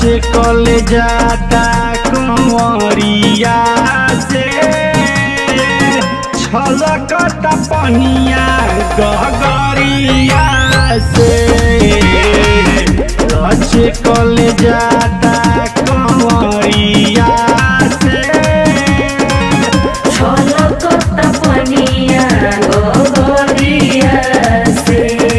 लचकल जाता कंवरिया से छलकता पनिया गगरिया से लचकल जाता कंवरिया से छलकता पनिया गोगरिया से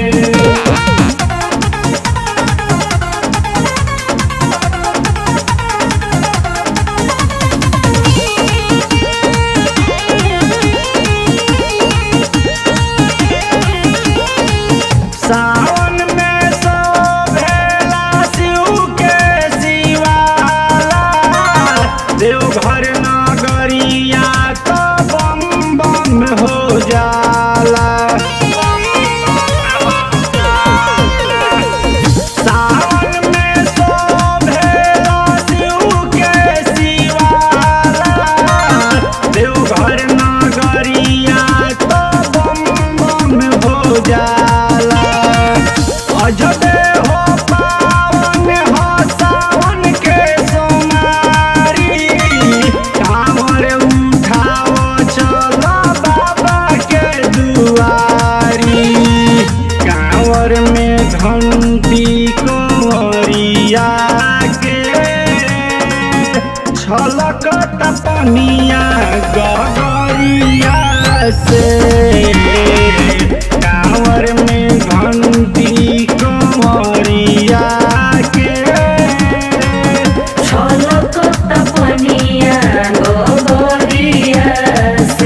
सावन में शोभेला शिव के शिवाला देवघर नगरिया तो बम बम हो जाला सावन में शोभेला शिव के शिवाला देवघर नगरिया तो बम बम हो जाला अजबे हो पावन हो सावन के सोमारी कांवर उठाओ चलो बाबा के दुआरी कांवर में घंटी कंवरिया के छलकत पनिया गगरिया से कांवर में घंटी कंवरिया के छलकता पनिया गोगरिया से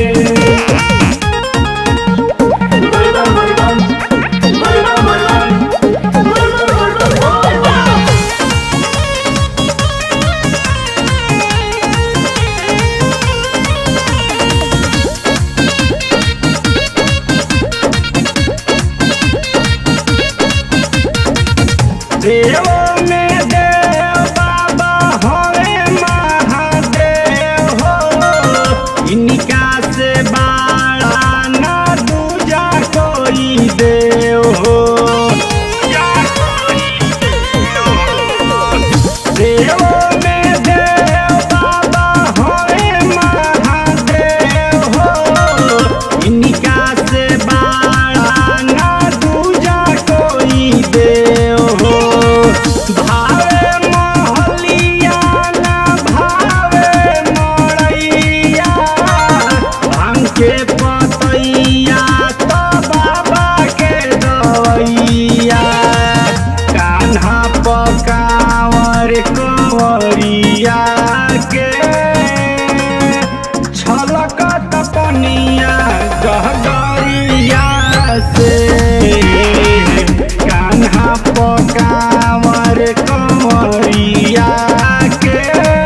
बोलबम बोलबम बोलबम बोलबम बोलबम बोलबम देव में देव बाबा हवे महादेव हो इनका से बाड़ा ना दूजा कोई देव हो देव में देव बाबा हवे महादेव हो इनका से बाड़ा ना दूजा कोई देव हो भावे महलिया ना भावे मड़ैया भांग के पतैया तो बाबा के दवैया कान्हा पकावर कंवरिया के छलकत पनिया गहगरिया से कान्हा पकावर कंवरिया के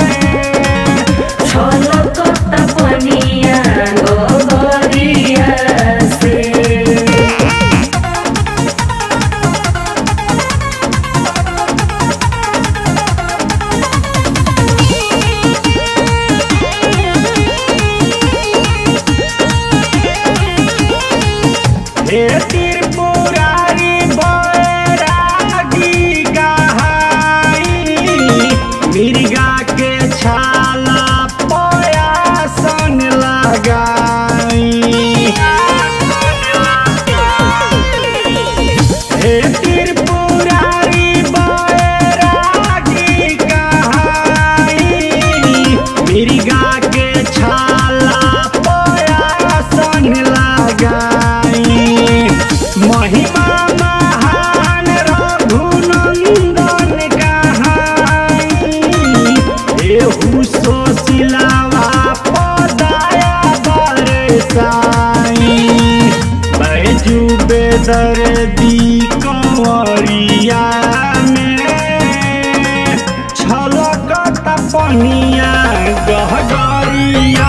छलकता पनिया गोगरिया से हे त्रिपुरारी बैरागी कहाई मिर्गा के छाला पयासन लगाई हे त्रिपुरारी बैरागी कहाई मिर्गा के छाला पयासन लगाई महिमा महान रघुनंदन कहाई एहू सोशिलावा पदाया बरसाई बैजू बेदर्दी कंवरिया में छलकत पनिया गहगरिया